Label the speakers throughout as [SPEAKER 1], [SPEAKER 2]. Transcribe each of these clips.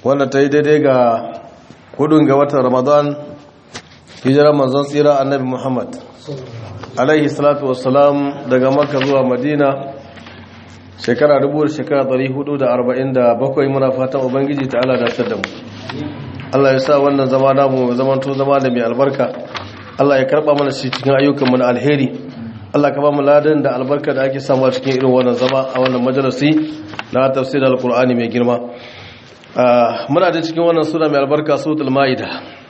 [SPEAKER 1] wanda ta yi daidai ga hudun ga watan ramadan hijirar manzon tsira annabi muhammad alaihi salatu wassalam daga makka zuwa madina shekara dubu da shekara dari hudu da arba'in da bakwai muna fatan ubangiji ta ala da da mu allah ya sa wannan zama namu zamanto zama da mai albarka allah ya karba mana shi cikin ayyukanmu na alheri allah ka ba mu ladan da albarka da ake samu a cikin irin wannan zama a wannan majalisi na tafsir alkur'ani mai girma muna da cikin wannan sura mai albarka suratul maida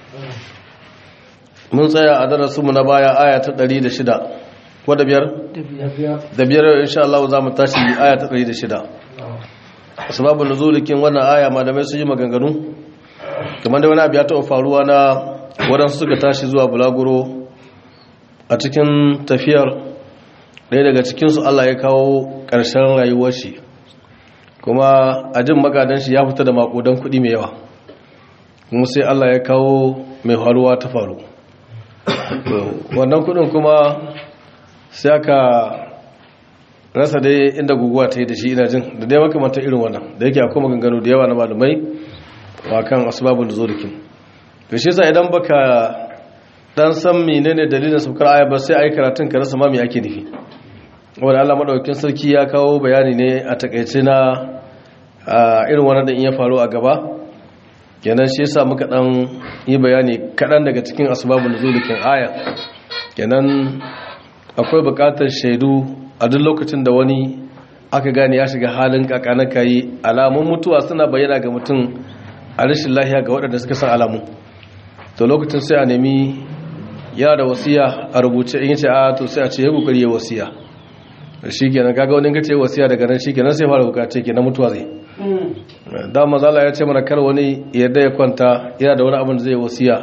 [SPEAKER 1] mun tsaya a darasinmu na baya aya ta 106 wadda biyar? da biyar insha Allah za mu tashi aya ta 106 sababin nuzulikin wannan aya malamai sun yi maganganu kamar da wani abu ya taɓa faruwa na waɗansu suka tashi zuwa bulaguro a cikin tafiyar ɗaya daga cikinsu Allah ya kawo ƙarshen rayuwar shi kuma a jin magadan shi ya fita da makudan kuɗi mai yawa kuma sai Allah ya kawo mai faruwa ta faru wannan kudin kuma sai aka rasa dai inda guguwa ta yi da shi ina jin da dai makamantar irin wannan da yake akwai maganganu da yawa na malamai wa kan asibabin da zurikin da shi sa idan baka dan san menene dalilin saukar aya ba sai ayi karatun ka rasa ma me ake nufi wanda Allah madaukakin sarki ya kawo bayani ne a takaice na irin wannan da in ya faru a gaba kenan shi yasa muka dan yi bayani kadan daga cikin asbabun nuzulikin aya kenan akwai bukatar shaidu a duk lokacin da wani aka gane ya shiga halin kakana kai alamun mutuwa suna bayyana ga mutum a rashin lahiya ga waɗanda suka san alamu to lokacin sai a nemi yana da wasiya a rubuce in yace a to sai a ce ya kokari ya wasiya shi kenan kaga wani gace wasiya daga nan shi kenan sai fara bukace kenan mutuwa zai da mazala ya ce mana kar wani yadda ya kwanta yana da wani abin da zai wasiya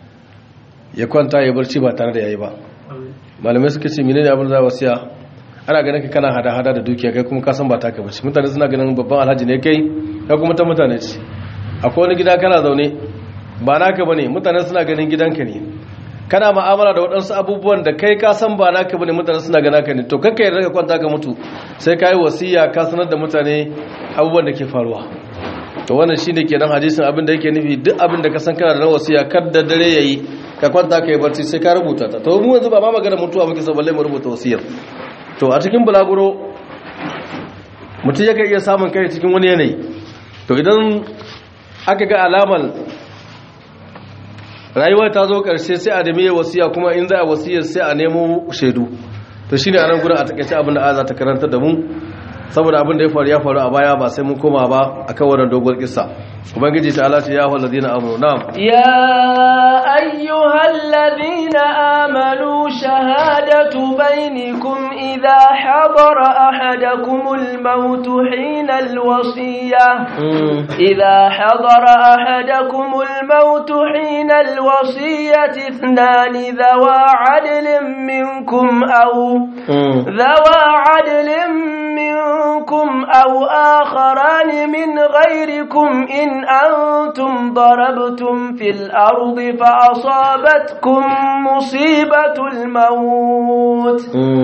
[SPEAKER 1] ya kwanta ya barci ba tare da yayi ba malamai suka ce menene abin da zai wasiya ana ganin ka kana hada hada da dukiya kai kuma ka san ba taka bace mutane suna ganin babban alhaji ne kai ka kuma ta mutane ce akwai wani gida kana zaune ba naka bane mutane suna ganin gidanka ne kana ma'amala da waɗansu abubuwan da kai ka san ba naka bane mutane suna gana ka ne to kanka yarda ka kwanta ka mutu sai ka yi wasiya ka sanar da mutane abubuwan da ke faruwa to wannan shine kenan hadisin abin da yake nufi duk abin da ka san kana da wasiya kar da dare yayi ka kwanta ka yi barci sai ka rubuta ta to mu yanzu ba ma magana mutuwa muke so balle mu rubuta wasiyar to a cikin bulaguro mutum yake iya samun kai cikin wani yanayi to idan aka ga alamar rayuwa ta zo ƙarshe sai a dame wasiya kuma in za a wasiyar sai a nemo shaidu to shine anan gurin a takaice abin da aza ta karanta da mu saboda abin da ya faru ya faru a baya ba sai mun koma ba akan wannan dogon kissa ubangiji ta Allah ya ayyuhal ladina amanu na'am
[SPEAKER 2] ya ayyuhal ladina amanu shahadatu bainakum idha hadara ahadakumul maut hina alwasiya idha hadara ahadakumul maut hina alwasiyati ithnani dhawa adlin minkum aw dhawa adlin منكم أو آخران من غيركم إن أنتم ضربتم في الأرض فأصابتكم مصيبة الموت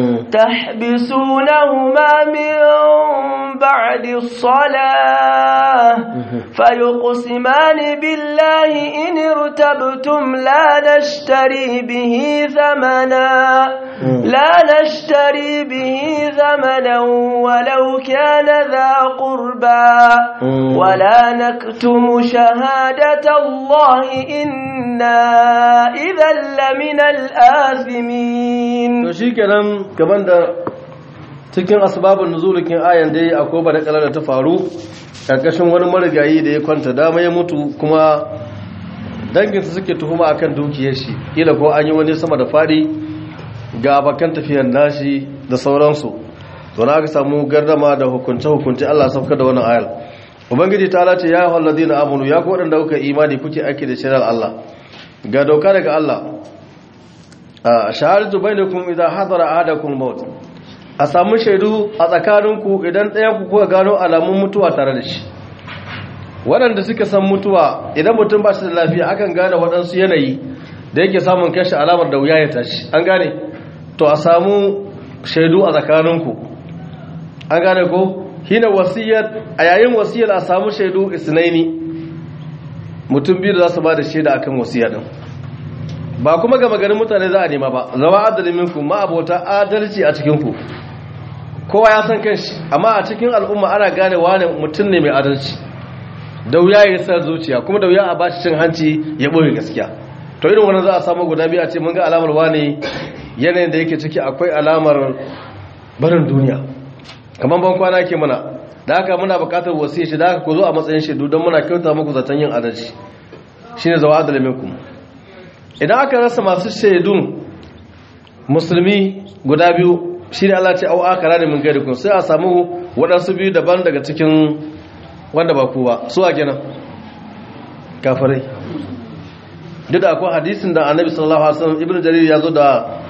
[SPEAKER 2] تحبسونهما من بعد الصلاة فيقسمان بالله إن ارتبتم لا نشتري به ثمنا لا نشتري به ثمنا ولو كان ذا قربى ولا نكتم شهادة الله إنا إذا لمن الآثمين
[SPEAKER 1] to shikenan kaman da cikin asbabun nuzulikin ayan dai akwai ba da da ta faru karkashin wani marigayi da ya kwanta dama ya mutu kuma danginsa suke tuhuma akan dukiyar shi kila ko an yi wani sama da fadi ga bakan tafiyar nashi da sauransu to na aka samu gardama da hukunce-hukunce Allah saukar da wannan ayar ubangiji ta alace ya hau ladina amunu ya kuwa waɗanda kuka imani kuke aiki da shirar Allah ga doka daga Allah a shahadatu bainakum idan hadara ahadakum maut a samu shaidu a tsakaninku idan ɗaya ku kuka gano alamun mutuwa tare da shi waɗanda suka san mutuwa idan mutum ba shi da lafiya akan gane waɗansu yanayi da yake samun kashi alamar da wuya ya tashi an gane to a samu shaidu a tsakaninku an gane ko hina wasiyar a yayin wasiyar a samu shaidu isnaini mutum biyu da za su ba da shaida akan wasiya din ba kuma ga maganin mutane za a nema ba zama adalin minku ma abota adalci a cikin ku kowa ya san kanshi amma a cikin al'umma ana gane wane mutum ne mai adalci da wuya ya sa zuciya kuma da wuya a bashi cin hanci ya ɓoye gaskiya to irin wannan za a samu guda biyu a ce mun ga alamar wane yanayin da yake ciki akwai alamar barin duniya kamar ban kwana ke mana da haka muna buƙatar wasiya shi da haka ku zo a matsayin shaidu don muna kyauta muku zaton yin adalci shine zawa adalin minkum idan aka rasa masu shaidun musulmi guda biyu shi ne Allah ce au akara da min gari kun sai a samu waɗansu biyu daban daga cikin wanda ba ku ba su a kenan kafirai duk da akwai hadisin da annabi sallallahu alaihi wasallam ibnu jarir ya zo da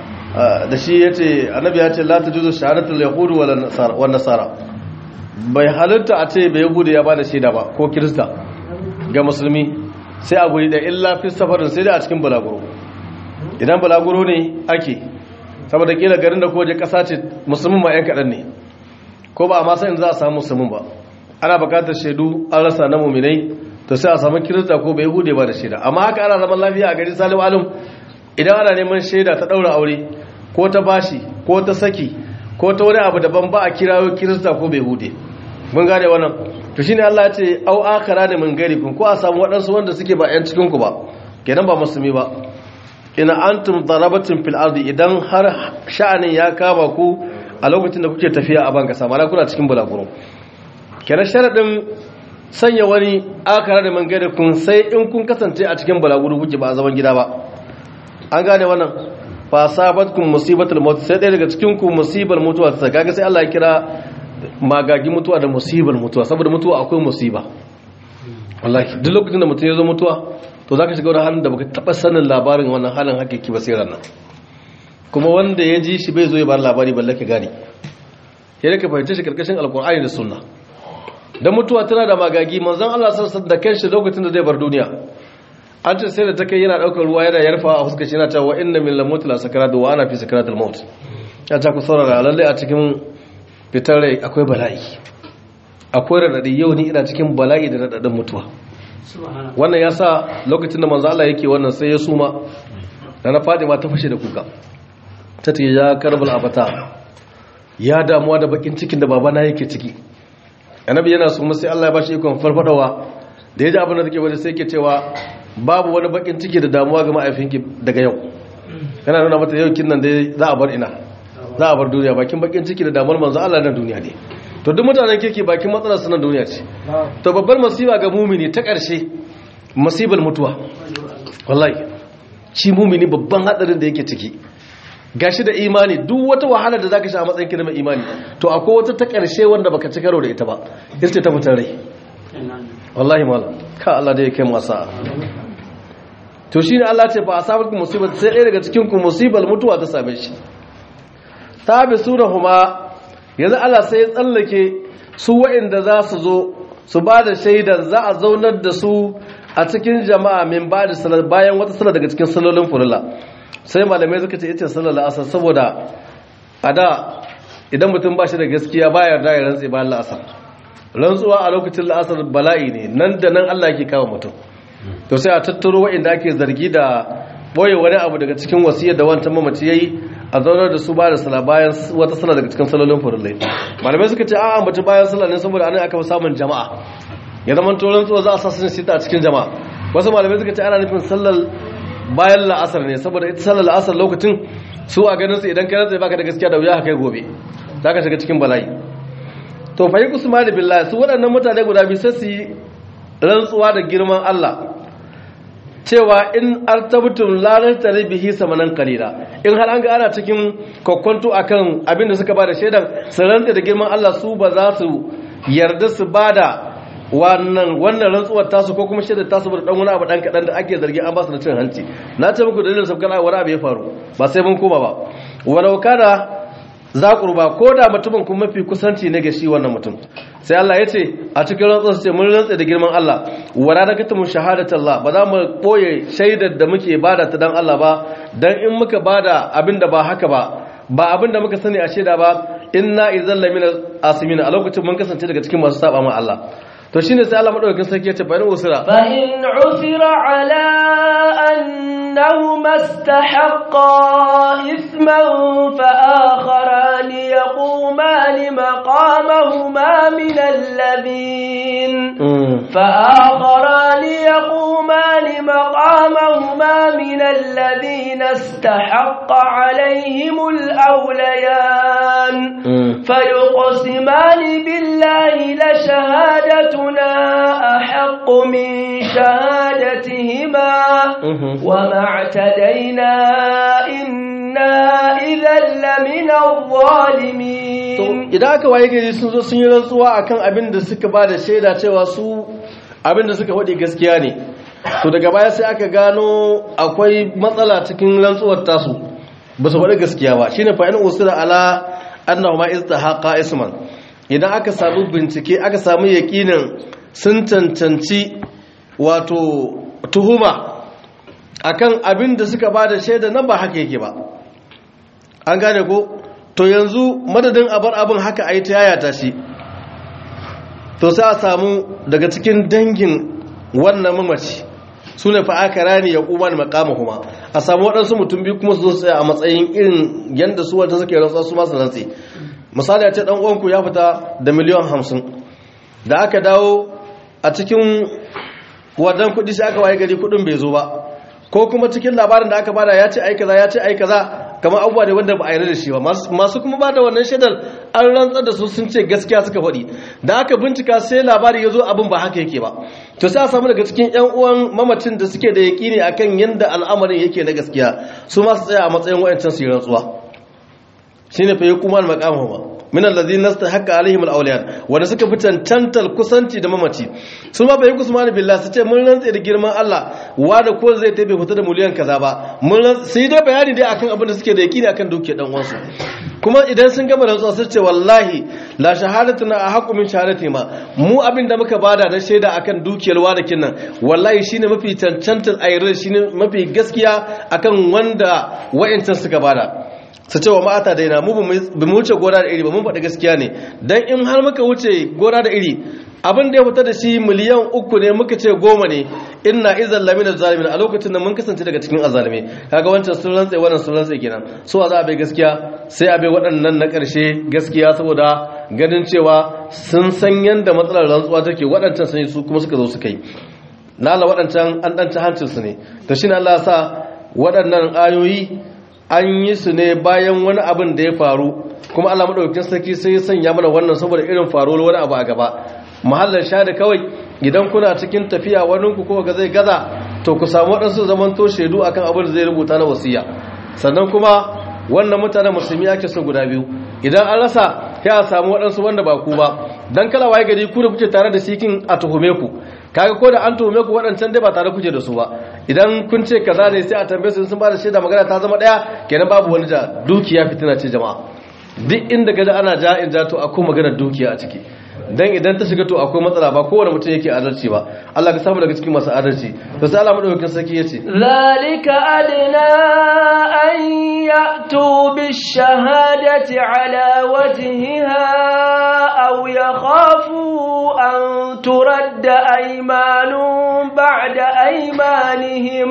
[SPEAKER 1] da shi yace annabi ya ce la tajuzu shahadatul yahud wal nasara wan nasara bai halitta a ce bai yahudi ya bada shaida ba ko kirista ga musulmi sai a guri da illa fi safarin sai da a cikin balaguro idan balaguro ne ake saboda kila garin da koje kasa ce musulmin ma yan kaɗan ne ko ba a masa in za a samu musulmin ba ana bukatar shaidu an rasa na muminai to sai a samu kirista ko bai hude ba da shaida amma haka ana zaman lafiya a gari salim alim idan ana neman shaida ta ɗaura aure ko ta bashi ko ta saki ko ta wani abu daban ba a kirawo kirista ko bai hude mun gane wannan to shine Allah ya ce au akhara da min gari kun ko a samu waɗansu wanda suke ba yan cikin ku ba kenan ba musulmi ba ina antum darabatum fil ardi idan har sha'anin ya kama ku a lokacin da kuke tafiya a banka samana kuna cikin bulaguro kenan sharadin sanya wani akara da man gada kun sai in kun kasance a cikin bulaguro kuke ba a zaman gida ba an gane wannan fa sabatkum musibatul maut sai ɗaya daga cikin ku musibar mutuwa ta kaga sai Allah ya kira magagi mutuwa da musibar mutuwa saboda mutuwa akwai musiba wallahi duk lokacin da mutum ya zo mutuwa to za ka shiga wani halin da baka taba sanin labarin wannan halin hakiki ba sai ranar kuma wanda ya ji shi bai zo ya bar labari balle ka gane ya da ka fahimci shi karkashin alkur'ani da sunna dan mutuwa tana da magagi manzon Allah sallallahu da kanshi lokacin da zai bar duniya an ce sai da ta kai yana daukar ruwa yana yarfa a fuskar shi yana cewa wa inna min lamut la sakarat wa ana fi sakaratul maut ya ta ku saurara lalle a cikin fitar rai akwai bala'i akwai radadi yau ni ina cikin bala'i da radadin mutuwa wannan ya sa lokacin da manzo Allah yake wannan sai ya suma da na Fatima ta fashe da kuka ta ce ya karbal abata ya damuwa da bakin cikin da babana yake ciki annabi yana suma sai Allah ya bashi ikon farfadawa da yaji abin da take waje sai yake cewa babu wani bakin ciki da damuwa ga ma'aifinki daga yau yana nuna mata yau kin nan dai za a bar ina za a bar duniya bakin bakin ciki da damuwar manzo Allah na duniya ne to duk mutanen kirki bakin matsalar su na duniya ce to babbar masiba ga mumini ta ƙarshe masibar mutuwa wallahi shi mumini babban hadarin da yake ciki gashi da imani duk wata wahala da zaka sha a matsayin kina mai imani to akwai wata ta ƙarshe wanda baka ci karo da ita ba ita ta mutan rai wallahi malam ka Allah da yake masa to shine Allah ce fa asabakum musibat sai ɗaya daga cikin ku musibal mutuwa ta same shi tabisunahuma yanzu Allah sai ya tsallake su waɗanda za su zo su ba da shaidar za a zaunar da su a cikin jama'a min ba da salar bayan wata salar daga cikin salolin fulula sai malamai suka ce ita salar la'asar saboda a da idan mutum ba shi da gaskiya ba yarda ya rantse bayan la'asar rantsuwa a lokacin la'asar bala'i ne nan da nan Allah yake kawo mutum to sai a tattaro waɗanda ake zargi da boye wani abu daga cikin wasiyar da wancan mamaci yayi a zaunar da su ba da sala bayan wata sala daga cikin salolin farillai malamai suka ce a'a mace bayan sala ne saboda anan aka fi samun jama'a ya zama toron tsuwa za a sa sun sita a cikin jama'a wasu malamai suka ce ana nufin sallar bayan la'asar ne saboda ita sallar la'asar lokacin su a ganin su idan kai rantsa baka da gaskiya da wuya kai gobe za ka shiga cikin bala'i to fa yi kusma da billahi su waɗannan mutane guda biyu sai su yi rantsuwa da girman Allah cewa in artabtum la tare bihi samanan qalila in har an ga ana cikin kokkonto akan abin da suka bada shaidan su rantsa da girman Allah su ba za su yarda su bada wannan wannan rantsuwar tasu ko kuma shaidar tasu da dan wani abu dan kadan da ake zargi an ba su da cin hanci na ce muku dalilin sabkan wani abu ya faru ba sai mun koma ba walau kana za kurba ko da mutumin kuma mafi kusanci ne ga shi wannan mutum sai Allah ya ce a cikin rantsuwar ce mun rantsa da girman Allah wala da katumu shahadatu Allah ba za mu boye shaidar da muke bada ta dan Allah ba dan in muka bada abin da ba haka ba ba abin da muka sani a shaida ba inna idzal lamina asimin a lokacin mun kasance daga cikin masu saba ma Allah to shine sai Allah madaukakin sarki ya ce fa in usira
[SPEAKER 2] فإن عثر على أنهما استحقا إثما فآخران يقومان مقامهما من الذين فآخران يقومان مقامهما من الذين استحق عليهم الأوليان فيقسمان بالله لشهادتنا أحق من شهادتهما وما اعتدينا إنا إذا لمن الظالمين
[SPEAKER 1] idan aka waye gari sun zo sun yi rantsuwa akan abin da suka ba da shaida cewa su abin da suka faɗi gaskiya ne to daga baya sai aka gano akwai matsala cikin rantsuwar tasu ba su faɗi gaskiya ba shine fa in usira ala annahu ma istahaqa isman idan aka samu bincike aka samu yakinin sun cancanci wato tuhuma akan abin da suka ba da shaida nan ba haka yake ba an gane ko to yanzu madadin abar abin haka a yi ta yayata shi to sai a samu daga cikin dangin wannan mamaci su ne fa'akara ne ya kuma da makama kuma a samu waɗansu mutum biyu kuma su zo tsaye a matsayin irin yadda su wata suke rantsa su masu rantsi misali a ce ɗan uwanku ya fita da miliyan hamsin da aka dawo a cikin wadan kuɗi sai aka waye gari kuɗin bai zo ba ko kuma cikin labarin da aka bada ya ce ai kaza ya ce ai kaza kamar abubuwa ne wanda ba a yarda da shi ba masu kuma ba da wannan shaidar an rantsar da su sun ce gaskiya suka faɗi da aka bincika sai labari ya zo abin ba haka yake ba to sai a samu daga cikin yan uwan mamacin da suke da yaƙini akan yadda al'amarin yake na gaskiya su ma su tsaya a matsayin wayancan su yi rantsuwa shine fa yakuma al-maqamu ba min alladhina nastahaqqa alaihim al-awliyan wanda suka fi tantantar kusanci da mamaci su ma bai kusman billah su ce mun rantse da girman Allah wanda ko zai tabe fita da miliyan kaza ba mun sai dai bayani dai akan abin da suke da yakini akan dukiyar dan uwansu kuma idan sun gama rantsuwa su ce wallahi la shahadatuna ahqqu min shahadati ma mu abin da muka bada na shaida akan dukiyar wadakin nan wallahi shine mafi tantantar ayyar shine mafi gaskiya akan wanda wa'ancan suka bada su ce wa ma'ata daina mu ba mu wuce gora da iri ba mun faɗi gaskiya ne don in har muka wuce gora da iri abin da ya fita da shi miliyan uku ne muka ce goma ne ina izan lamin zalimin a lokacin da mun kasance daga cikin azalime kaga wancan sun rantse wannan sun rantse kenan so za a bai gaskiya sai a bai waɗannan na ƙarshe gaskiya saboda ganin cewa sun san yadda matsalar rantsuwa take waɗancan sun yi su kuma suka zo suka yi na Allah waɗancan an ɗanci hancinsu ne to shi Allah sa waɗannan ayoyi an yi su ne bayan wani abin da ya faru kuma Allah madaukakin sarki sai ya sanya mana wannan saboda irin faruwar wani abu a gaba mahallar shada kawai idan kuna cikin tafiya wani ku ko ga zai gaza to ku samu waɗansu zaman to shaidu akan abin da zai rubuta na wasiya sannan kuma wannan mutanen musulmi ake so guda biyu idan an rasa ya samu waɗansu wanda ba ku ba dan kala waye gari ku da kuke tare da sikin a tuhume ku kaga ko da an tuhume ku waɗancan dai ba tare kuke da su ba idan kun ce kaza ne sai a tambaye su sun ba da shaida magana ta zama ɗaya kenan babu wani ja dukiya fitina ce jama'a duk inda gaji ana ja in ja to akwai maganar dukiya a ciki dan idan ta shiga to akwai matsala ba kowane mutum yake adalci ba Allah ka samu daga cikin masu adalci to sai Allah madaukakin sarki yace
[SPEAKER 2] zalika adna an ya'tu bish-shahadati ala wajhiha aw yakhafu an turadda aymanun ba'da aymanihim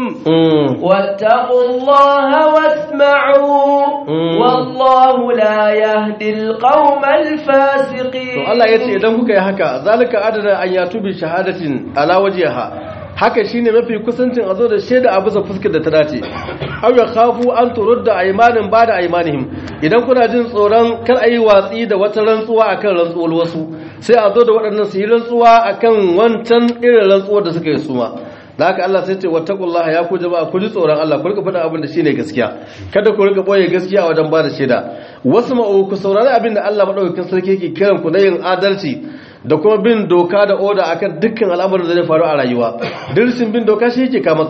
[SPEAKER 2] wattaqullaha wasma'u wallahu la yahdi al-qawma al-fasiqin
[SPEAKER 1] to Allah yace idan kuka yi haka zalika adana an yatu bi shahadatin ala wajhiha haka shine mafi kusancin a zo da shaida a bisa fuskar da ta dace aw ya khafu an turudda aymanin bada aymanihim idan kuna jin tsoron kar ayi watsi da wata rantsuwa akan rantsuwar wasu sai a zo da waɗannan su yi rantsuwa akan wancan irin rantsuwar da suka yi suma da haka Allah sai ce wattaqullaha ya ku jama'a ku ji tsoron Allah ku rika faɗa abin da shine gaskiya kada ku rika boye gaskiya wajen ba da shaida wasu ma'u ku saurari abin da Allah madaukakin sarki yake kiran ku na yin adalci da kuma bin doka da oda akan dukkan al'amuran da zai faru a rayuwa dirshin bin doka shi yake ka matsala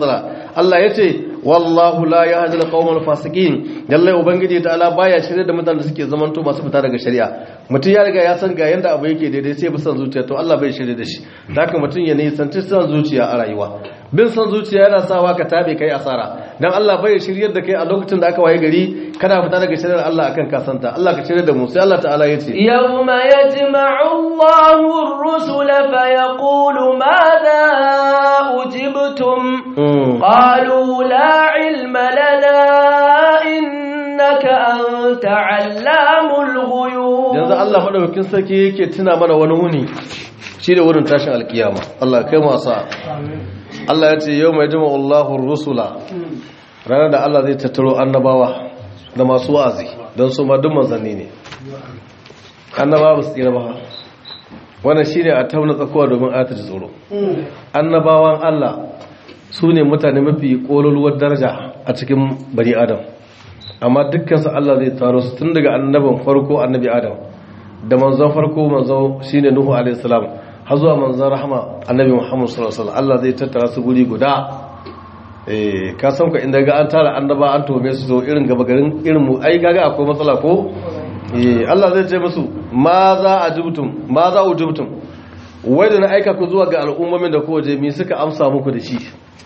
[SPEAKER 1] Allah yace wallahu la yahdi al-qawmal fasiqin lalle ubangiji ta ala baya shirye da mutanen da suke zamanto masu fita daga shari'a mutum ya riga ya san ga yanda abu yake daidai sai bi san zuciya to Allah bai shirye da shi haka mutum ya nisanci san zuciya a rayuwa bin san zuciya yana sawa ka tabe kai asara dan Allah bai shirye da kai a lokacin da aka waye gari kana fita daga shari'ar Allah akan kasanta Allah ka shirye da mu sai Allah ta'ala yace
[SPEAKER 2] yawma yajma'u Allahu ar-rusula fa yaqulu madha ujibtum qalu la ilma lana innaka anta 'allamul ghuyub
[SPEAKER 1] yanzu Allah madaukakin sarki yake tuna mana wani wuni shi da wurin tashin alkiyama Allah kai mu asa Allah ya ce yau mai jima Allahun rusula ranar da Allah zai tattaro annabawa da masu wa'azi don su ma duk manzanni ne annabawa ba su tsira ba wannan shi ne a tauna tsakowa domin ayata ji tsoro annabawan Allah su ne mutane mafi ƙololuwar daraja a cikin bani adam amma dukkansu Allah zai taro su tun daga annabin farko annabi adam da manzon farko manzon shine nuhu alaihi salam har zuwa manzan rahama annabi muhammad sallallahu alaihi Allah zai tattara su guri guda eh ka san ka inda ga an tara annaba an tome su to irin gaba garin irin mu ai kaga akwai matsala ko eh Allah zai ce musu ma za ajibtum ma za ujibtum wai da na aika ku zuwa ga al'ummomin da ku waje mi suka amsa muku da shi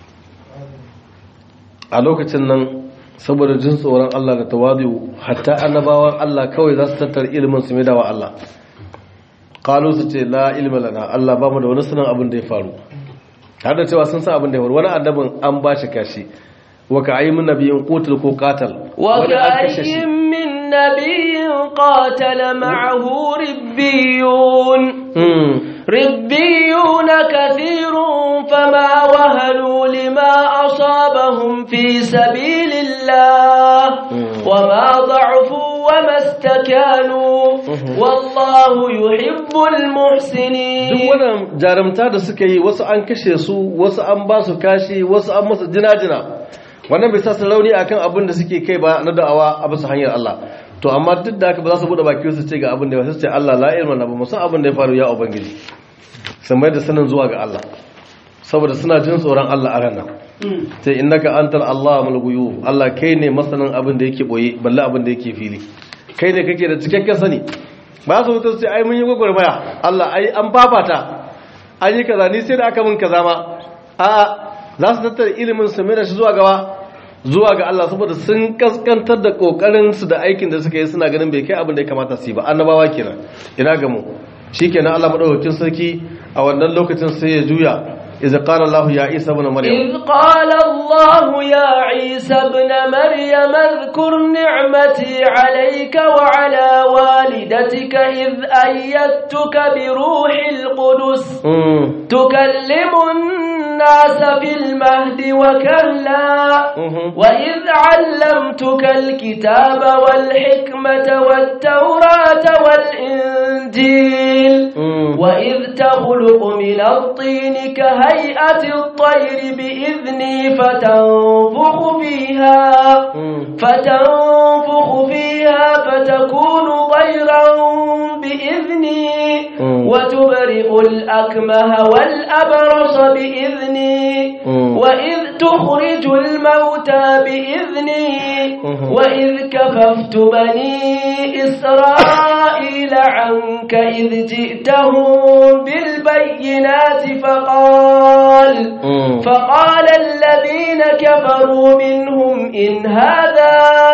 [SPEAKER 1] a lokacin nan saboda jin tsoron Allah da tawadu hatta annabawan Allah kawai za su tattara ilimin su mai dawa Allah kalu su ce la ilmi lana Allah ba mu da wani sanin abin da ya faru har da cewa sun san abin da ya faru wani annabin an ba shi kashi wa ka ayi min nabiyin qutul ko qatal
[SPEAKER 2] wa ka ayi min nabiyin qatala ma'ahu ribbiyun ربيون كثير فما وهنوا لما أصابهم في سبيل الله وما ضعفوا وما استكانوا والله يحب المحسنين
[SPEAKER 1] duk wannan jarumta da suka yi wasu an kashe su wasu an ba su kashi wasu an masa jina-jina wannan bai sa su rauni akan abin da suke kai ba na da'awa a bisa hanyar Allah to amma duk da haka ba za su bude baki su ce ga abin da ya ce Allah la ilma na ba mu san abin da ya faru ya ubangiji sun mai da sanin zuwa ga Allah saboda suna jin tsoron Allah a ranar sai innaka antal Allah mul ghuyub Allah kai ne masanin abin da yake boye balle abin da yake fili kai ne kake da cikakken sani ba su mutu sai ai mun yi gwagwarmaya Allah ai an fafata an yi kaza ni sai da aka mun kaza ma a za su tattara ilimin su mai da shi zuwa gaba zuwa ga Allah saboda sun kaskantar da kokarin su da aikin da suka yi suna ganin bai kai abin da ya kamata su yi ba annabawa kenan ina ga mu shikenan Allah madaukakin sarki a wannan lokacin sai ya juya إذ قال الله يا عيسى ابن مريم
[SPEAKER 2] إذ قال الله يا عيسى ابن مريم اذكر نعمتي عليك وعلى والدتك إذ أيدتك بروح القدس
[SPEAKER 1] مم.
[SPEAKER 2] تكلم الناس في المهد وكلا
[SPEAKER 1] مهم.
[SPEAKER 2] وإذ علمتك الكتاب والحكمة والتوراة والإنجيل
[SPEAKER 1] مم.
[SPEAKER 2] وإذ تخلق من الطين كهيئة الطير بإذني فتنفخ فيها
[SPEAKER 1] مم.
[SPEAKER 2] فتنفخ فيها فتكون طيرا بإذني
[SPEAKER 1] مم.
[SPEAKER 2] وتبرئ الأكمه والأبرص بإذني
[SPEAKER 1] مم.
[SPEAKER 2] وإذ تخرج الموتى بإذني
[SPEAKER 1] مم.
[SPEAKER 2] وإذ كففت بني إسرائيل عنك إذ جئتهم بالبينات فقال
[SPEAKER 1] مم.
[SPEAKER 2] فقال الذين كفروا منهم إن هذا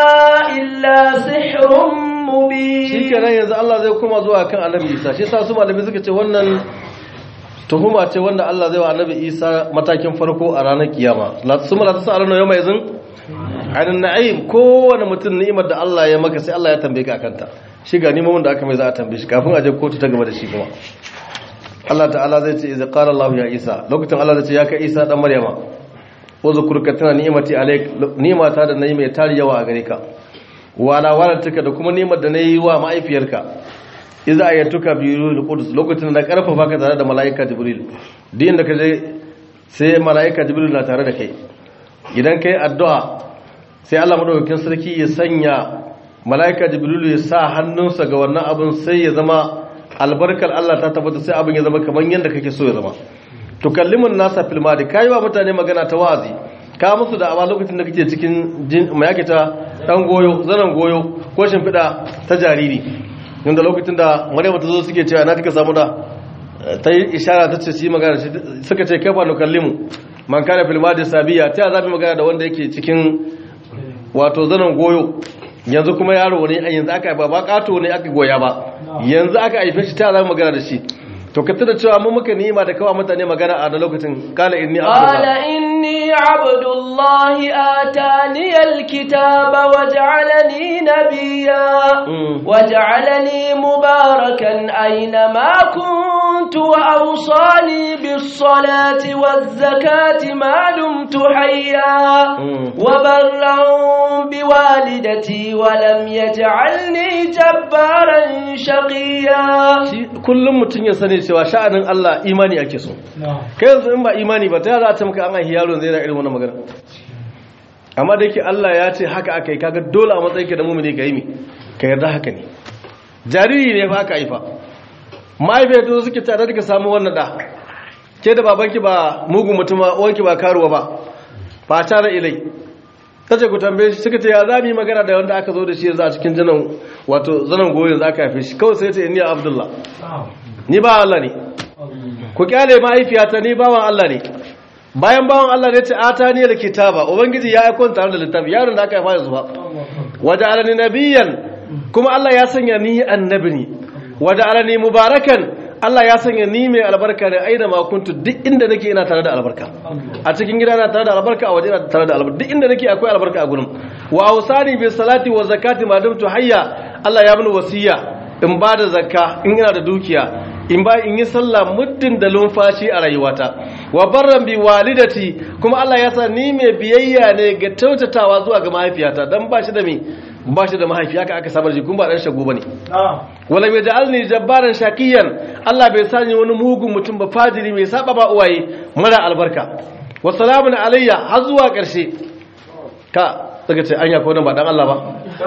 [SPEAKER 2] إلا سحر مبين
[SPEAKER 1] shikenan yanzu Allah zai kuma zuwa kan annabi Isa shi yasa su malami suka ce wannan tuhuma ce wanda Allah zai wa annabi Isa matakin farko a ranar kiyama la suma la tasaluna yawma izin ainin na'im kowane mutum ni'imar da Allah ya maka sai Allah ya tambaye ka akanta shi ga ni'imomin da aka mai za a tambaye shi kafin a je kotu ta gaba da shi kuma Allah ta'ala zai ce idza qala Allah ya Isa lokacin Allah zai ce ya kai Isa dan Maryama wa zukurka tana ni'imati alayk ni'imata da nayi mai tari yawa a gare ka wala walataka da kuma ni'imar da nayi wa ma'aifiyarka idza ayatuka bi ruhul qudus lokacin da na karfafa ka tare da malaika jibril din da kaje sai malaika jibril na tare da kai idan kai addu'a sai Allah madaukakin sarki ya sanya malaika jibril ya sa hannunsa ga wannan abin sai ya zama albarkar Allah ta tabbata sai abin ya zama kamar yadda kake so ya zama tukallimun nasa fil madi kai wa mutane magana ta wazi ka musu da awa lokacin da kake cikin mai yake ta dan goyo zanen goyo ko shimfiɗa ta jariri inda lokacin da maryam ta zo suke cewa na kika samu da ta yi ishara ta ce su yi magana suka ce kai ba nukallimu man kana fil madi sabiya ta zabi magana da wanda yake cikin wato zanen goyo yanzu kuma yaro ne yanzu aka ba ba kato ne aka goya ba yanzu aka haife shi ta zabi magana da shi to ka tuna cewa mun muka nima da kawa mutane magana a da lokacin kala inni
[SPEAKER 2] qala inni abdullahi atani alkitaba waj'alani nabiyya waj'alani mubarakan aina ma kuntu wa awsani bis salati waz zakati ma dumtu hayya wa barran bi walidati wa lam yaj'alni jabbaran shaqiya
[SPEAKER 1] kullum mutun ya sani cewa sha'anin Allah imani ake so kai yanzu in ba imani ba ta za ta maka an aihi yaro zai da irin wannan magana amma da yake Allah ya ce haka aka yi kaga dole a matsayin ka da mumini ka yi mi ka yarda haka ne jariri ne fa aka haifa mahaifiyar ta suke tare da ka samu wannan da ke da babanki ba mugun mutum ba uwanki ba karuwa ba ba tare ilai ta ce ku tambaye shi suka ce ya za mu yi magana da wanda aka zo da shi yanzu a cikin janan wato zanen goyon za ka haife shi kawai sai ce ni abdullah ni ba Allah ne ku kyale mahaifiyata ni bawan Allah ne bayan bawan Allah ne ce ata ne da kitaba ubangiji ya aika tare da littafi yaron da aka haifa yanzu ba waje alani nabiyan kuma Allah ya sanya ni annabi ne waje alani mubarakan Allah ya sanya ni mai albarka ne aina ma kuntu duk inda nake ina tare da albarka a cikin gida na tare da albarka a waje ina tare da albarka duk inda nake akwai albarka a gurin wa ausani bi salati wa zakati ma dumtu hayya Allah ya bani wasiya in ba da zakka in ina da dukiya in ba in yi sallah muddin da lumfashi a rayuwata wa barran bi walidati kuma Allah ya sa ni mai biyayya ne ga tautatawa zuwa ga mahaifiyata dan ba shi da me ba shi da mahaifi haka aka sabar jikun ba dan shago bane wala mai ja'alni jabbaran shakiyan Allah bai sani wani mugun mutum ba fajiri mai saba ba uwaye mara albarka wa salamun alayya har zuwa karshe ka suka ce anya ko nan ba dan Allah ba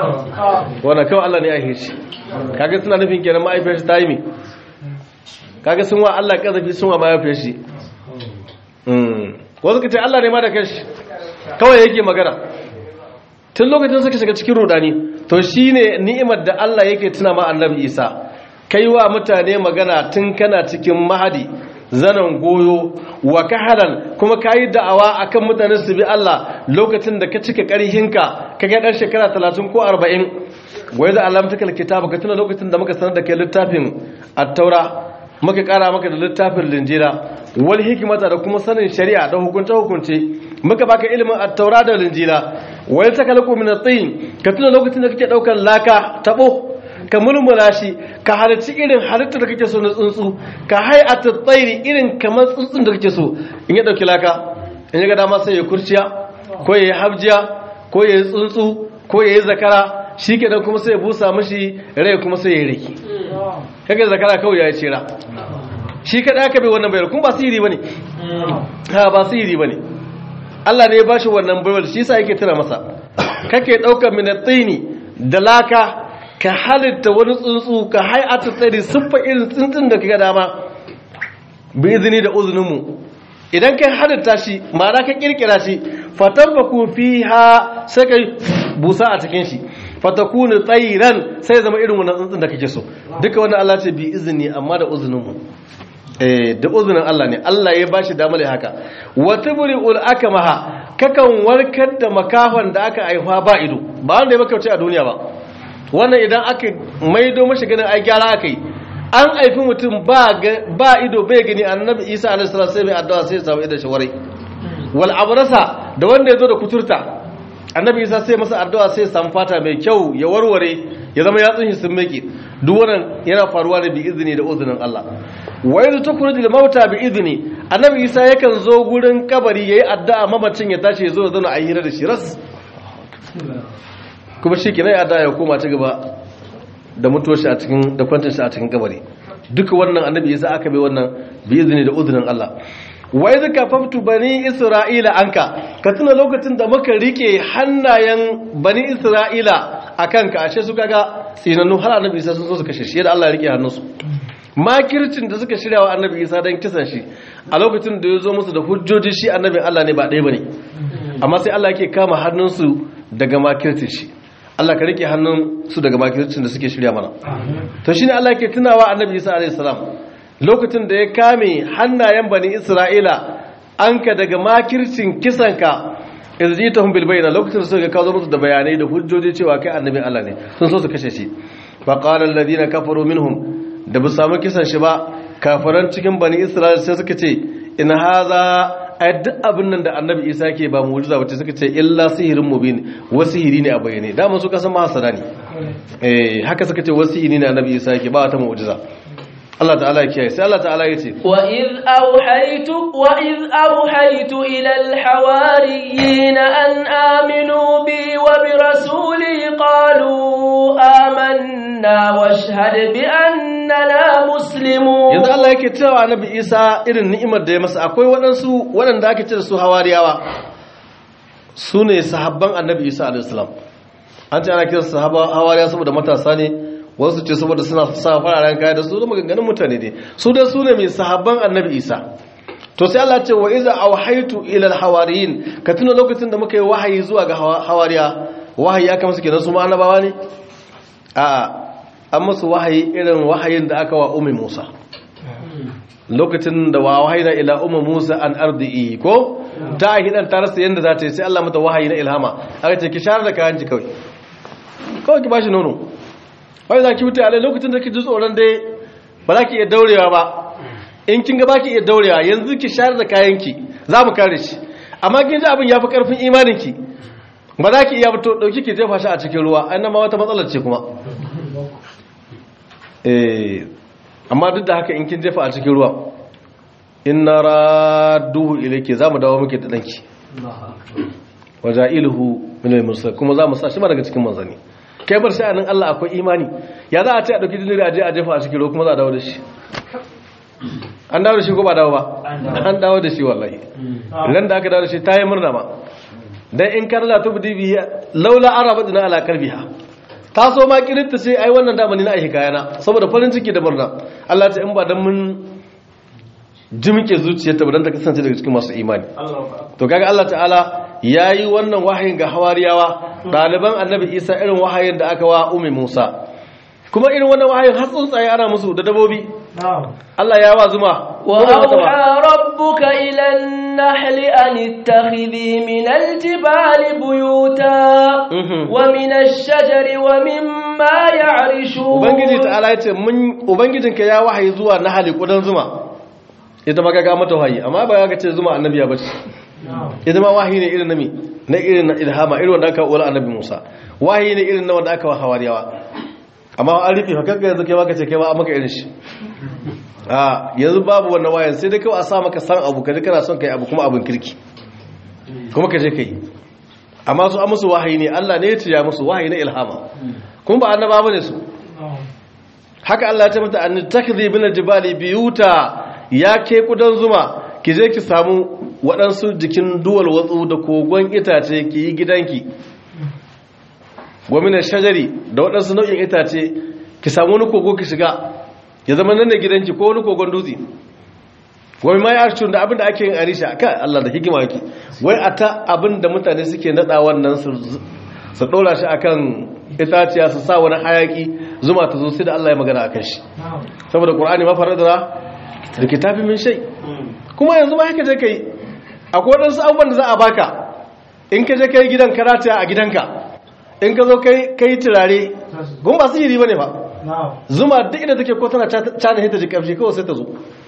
[SPEAKER 1] wannan kawai Allah ne ya hishi kaga suna nufin kenan mahaifiyar shi ta yi mi kaga sun wa Allah kazafi sun wa mahaifiyar shi wasu ka ce Allah ne ma da kanshi kawai yake magana tun lokacin suka shiga cikin rudani to shine ni'imar da Allah yake tuna ma annabi Isa kai wa mutane magana tun kana cikin mahadi zanen goyo wa kahalan kuma kayi da'awa akan mutane su bi Allah lokacin da ka cika ƙarhinka ka ga dan shekara 30 ko 40 wai da alamtakal kitaba ka tuna lokacin da muka sanar da kai littafin at-taura muka kara maka da littafin linjira wal hikimata da kuma sanin shari'a da hukunce hukunce muka baka ilimin at-taura da linjira wal takalqu min at-tin ka tuna lokacin da kake daukar laka tabo ka mulmula shi ka halarci irin halittar da kake so na tsuntsu ka hay'atu tsairi irin kamar tsuntsun da kake so in ya dauki laka in ya ga dama sai ya kurciya ko ya yi habjiya ko ya yi tsuntsu ko ya yi zakara shi kenan kuma sai ya busa mashi rai kuma sai ya yi riki kage zakara kawai ya cira shi kada aka bai wannan bayar kuma ba sihiri bane ha ba sihiri bane Allah ne ya bashi wannan bayar shi yasa yake tuna masa kake daukar minatini da laka ka halitta wani tsuntsu ka hay'atu tsari siffa irin tsuntsun da kaga dama bi izini da uzunin mu idan kai halitta shi ma'ana ka kirkira shi fatabbaku fiha sai kai busa a cikin shi fatakunu tsairan sai zama irin wannan tsuntsun da kake so duka wannan Allah ce bi izini amma da uzunin mu eh da uzunin Allah ne Allah ya bashi damar haka wa tubri'ul akmaha kakan warkar da makafan da aka aifa ba ido ba wanda ya makauce a duniya ba wannan idan aka maido mashi ganin ai gyara aka yi an aifi mutum ba ba ido bai gani annabi Isa alaihi salatu sai bai addu'a sai ya samu idan shawarai wal abrasa da wanda ya zo da kuturta annabi isa sai masa addu'a sai samu fata mai kyau ya warware ya zama yatsun shi sun meke duk wannan yana faruwa da bi izini da uzunin Allah wa yanzu tukhruju lil mauta bi izini annabi isa yakan zo gurin kabari yayi addu'a mamacin ya tashi ya zo ya zauna a hira da shi ras kuma shi kenan addu'a ya koma ta gaba da mutuwar shi a cikin da kwantar shi a cikin kabari duka wannan annabi isa aka bai wannan bi izini da uzunin Allah wa idh kafaftu bani isra'ila anka ka tuna lokacin da muka rike hannayen bani isra'ila akan ka ashe su kaga tsinannu har annabi isa sun so su kashe shi da Allah ya rike hannunsu makircin da suka shirya wa annabi isa don kisan shi a lokacin da ya zo musu da hujjoji shi annabin Allah ne ba ɗaya bane amma sai Allah yake kama hannunsu daga makircin shi Allah ka rike hannun su daga makircin da suke shirya mana to shine Allah yake tunawa annabi Isa alaihi salam lokacin da ya kame hannayen bani Isra'ila anka daga makircin kisanka izjitahum bil bayna lokacin da suka kawo musu da bayanai da hujjoji cewa kai annabin Allah ne sun so su kashe shi fa qala alladhina kafaru minhum da bu samu kisan shi ba kafaran cikin bani Isra'ila sai suka ce in haza ai duk abin nan da annabi Isa ke ba mu'jiza bace suka ce illa sihirin mubin wasihiri ne a bayyane dama su kasan mahasara ne eh haka suka ce wasihiri ne annabi Isa ke ba ta mu'jiza Allah ta'ala ya kiyaye sai Allah ta'ala ya ce
[SPEAKER 2] وإذ أوحيت وإذ أوحيت إلى الحواريين أن آمنوا بي وبرسولي قالوا آمنا واشهد بأننا مسلمون
[SPEAKER 1] yanzu Allah yake cewa annabi Isa irin ni'imar da ya masa akwai waɗansu waɗanda ake ce da su hawariyawa su ne sahabban annabi Isa alaihi salam an ce ana kiransu sahaba hawariya saboda matasa ne wasu ce saboda suna sa fararen kaya da su da maganganun mutane ne su da su ne mai sahabban annabi Isa to sai Allah ce wa iza awhaytu ila alhawariyin ka tuna lokacin da muka yi wahayi zuwa ga hawariya wahayi aka musu kenan su ma annabawa ne a'a an musu wahayi irin wahayin da aka wa ummi Musa lokacin da wa wahayi na ila ummi Musa an ardi'i ko ta hidan ta rasa yanda za ta yi sai Allah mata wahayi na ilhama aka ce ki share da kayan ki kawai kawai ki bashi nono wai za ki wuce a lokacin da ki ji tsoron dai ba za ki iya daurewa ba in kin ga ba ki iya daurewa yanzu ki share da kayan ki za mu kare shi amma kin ji abin ya fi karfin imanin ki ba za ki iya fito dauki ki jefa shi a cikin ruwa ai nan ma wata matsalar ce kuma eh amma duk da haka in kin jefa a cikin ruwa inna radduhu ilayki zamu dawo muke da danki wajailuhu min al-mursal kuma zamu sa shi ma daga cikin manzani kai bar sha'anin Allah akwai imani ya za a ce a dauki dinari a je a jefa a cikin ruwa kuma za a dawo da shi an dawo da shi ko ba dawo ba an dawo da shi wallahi ran da aka dawo da shi ta yi murna ma dan in kana la tubdi bihi laula arabadna ala qalbiha ta so ma kirinta sai ai wannan damani na aiki kayana saboda farin ciki da murna Allah ta in ba dan mun jimke zuciyarta ba dan ta kasance daga cikin masu imani to kaga Allah ta'ala yayi wannan wahayin ga hawariyawa daliban annabi Isa irin wahayin da aka wa ummi Musa kuma irin wannan wahayin har tsuntsaye ana musu da dabobi Allah ya wa zuma
[SPEAKER 2] وأوحى ربك إلى النحل أن اتخذي من الجبال بيوتا ومن الشجر ومما يعرشون
[SPEAKER 1] ubangiji ta'ala ya ce mun ubangijinka ya wahayi zuwa nahali kudan zuma ita ma kaga mata wahayi amma ba ga ce zuma annabiya bace ita ma wahayi ne irin nami na irin na ilhama irin wanda aka wa annabi Musa wahayi ne irin na wanda aka wa hawariyawa amma an rufe hakka yanzu kai ma kace kai ma an maka irin shi a yanzu babu wannan wayan sai dai kawai a sa maka san abu kaje kana son kai abu kuma abin kirki kuma kaje kai amma su an musu wahayi ne Allah ne ya ce ya musu wahayi na ilhama kuma ba annaba bane su haka Allah ya ce mata an takdhi bil jibali biyuta ya ke kudan zuma ki je ki samu waɗansu jikin duwal watsu da kogon itace ki yi gidanki gwamnan shajari da waɗansu nau'in itace ki samu wani kogo ki shiga ya zama nan da gidanki ko wani kogon dutse wai ma ya da abin da ake yin arisha kai Allah da hikima yake wai a ta abin da mutane suke nada wannan su su dora shi akan itaciya su sa wani hayaki zuma ta zo sai da Allah ya magana akan shi saboda Qur'ani ma faradara da kitabi min shay kuma yanzu ma haka je kai akwai wadansu abubuwan da za a baka in ka je kai gidan karata a gidanka in ka zo kai kai turare gun ba sihiri bane ba zuma duk inda take ko tana cana hita ji kamshi kawai sai ta zo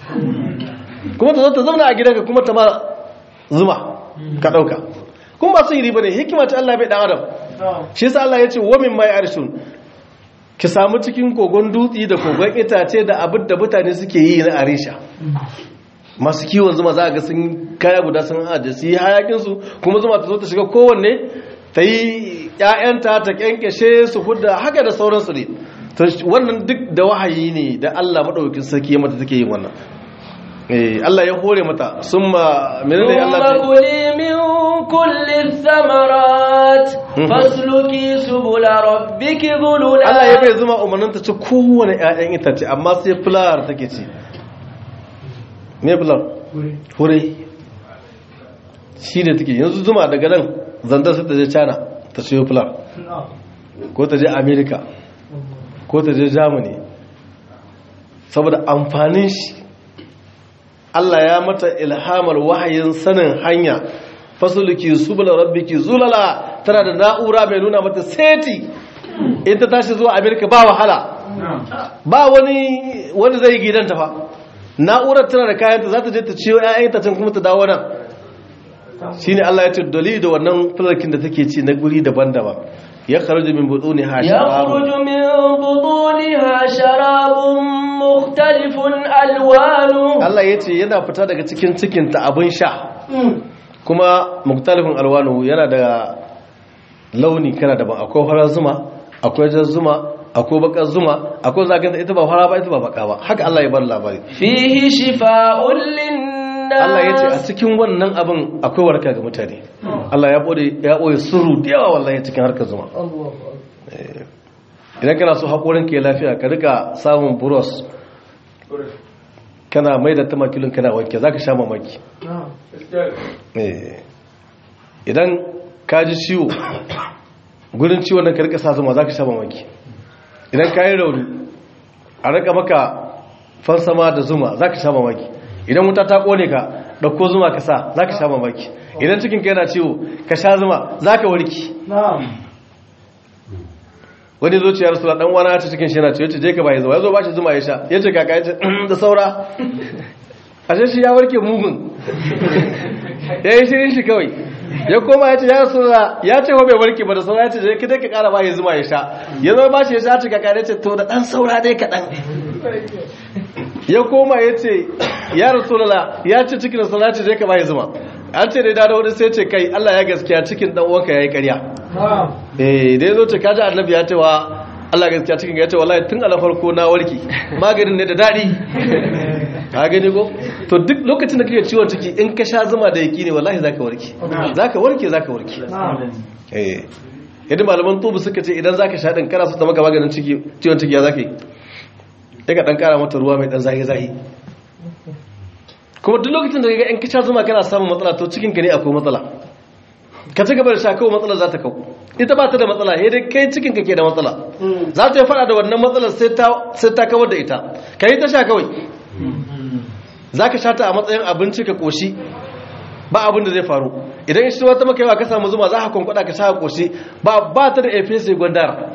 [SPEAKER 1] kuma ta zo ta zauna a gidanka kuma ta ma zuma ka dauka kuma ba sihiri bane hikima ta Allah bai dan adam shi yasa Allah ya ce wa min mai arshun ki samu cikin kogon dutsi da kogon itace da abin da mutane suke yi na arisha masu kiwon zuma za a ga sun kaya guda sun ajiye su yi hayakinsu kuma zuma ta zo ta shiga kowanne ta yi ‘ya'yanta ta ƙyanƙyashe su hudda haka da sauransu ne wannan duk da wahayi ne da Allah maɗaukin sarki ya mata take yin wannan Allah ya hore mata sun ma menene Allah
[SPEAKER 2] ta kuli min kulli thamarat fasluki subula rabbiki dhulula
[SPEAKER 1] Allah ya bai zuma umarnin ta ci kowane ƴaƴan itace amma sai fular take ci me fular hure shi ne take yanzu zuma daga nan zandar sai ta je china ta siyo fular ko ta je america ko ta je germany saboda amfanin shi Allah ya mata ilhamar wahayin sanin hanya fasuluki subula rabbiki zulala tana da na'ura mai nuna mata seti in ta tashi zuwa america ba wahala ba wani wanda zai gidanta fa na'urar tana da kayanta za ta je ta ciyo 'ya'yanta can kuma ta dawo nan shine Allah ya ce dali da wannan fularkin da take ci na guri daban-daban ya kharuju min buduni ha
[SPEAKER 2] يخرج من بطونها شراب مختلف ألوانه
[SPEAKER 1] Allah ya ce yana fita daga cikin cikinta abin sha kuma muktalifin alwanu yana da launi kana daban akwai farar zuma akwai jar zuma akwai bakar zuma akwai zagan da ita ba fara ba ita ba baka ba haka Allah ya bar labari
[SPEAKER 2] فيه شفاء للناس
[SPEAKER 1] Allah ya ce a cikin wannan abin akwai warka ga mutane Allah ya bode ya boye sirru da yawa wallahi cikin harkar zuma Eh, idan kana so haƙorin ke lafiya ka rika samun buros kana mai da tamakilin kana wanke za ka sha mamaki Eh, idan ka ji ciwo gudun ciwon nan ka rika sa zuma za ka sha mamaki idan ka yi rauni a rika maka fansama da zuma za ka sha mamaki idan wuta ta kone ka ɗauko zuma ka sa za ka sha mamaki idan cikinka yana ciwo ka sha zuma za ka warki wani zuciyar su dan wani ta cikin shi yana ciwo ce je ka bai zuwa ya zo ba shi zuma ya sha ya ce kaka ya ce da saura ashe shi ya warke mugun ya yi shirin shi kawai ya koma ya ce ya rasu da ya ce wa bai warke ba da saura ya ce je ka dai ka kara ba ya zuma ya sha ya zo ba shi ya sha ce kaka ya ce to da dan saura dai kaɗan ya koma ya ce ya rasulala ya ce cikin sana ce je ka bai zuma an ce dai da wani sai ce kai Allah ya gaskiya cikin dan uwanka yayi ƙarya eh dai zo ce kaji annabi ya ce wa Allah gaskiya cikin ya ce wallahi tun a farko na warki maganin ne da dadi ka gani ko to duk lokacin da kake ciwon ciki in ka sha zuma da yaki ne wallahi zaka warke zaka warke zaka warke eh yadda malaman tubu suka ce idan zaka sha din kana so ta maka maganin ciki ciwon ciki ya zaka yi sai ka dan kara mata ruwa mai dan zahi zahi kuma duk lokacin da ga in ka sha zuma kana samun matsala to cikin ka ne akwai matsala ka ci gaba da sha kawai matsala za ta kawo ita ba ta da matsala sai dai kai cikin ka ke da matsala za ta yi fada da wannan matsalar sai ta sai ta kawar da ita ka yi ta sha kawai za ka sha ta a matsayin abinci ka koshi ba abin da zai faru idan shi wata maka yawa ka samu zuma za ka kwankwada ka sha koshi ba ba ta da efesi gwandara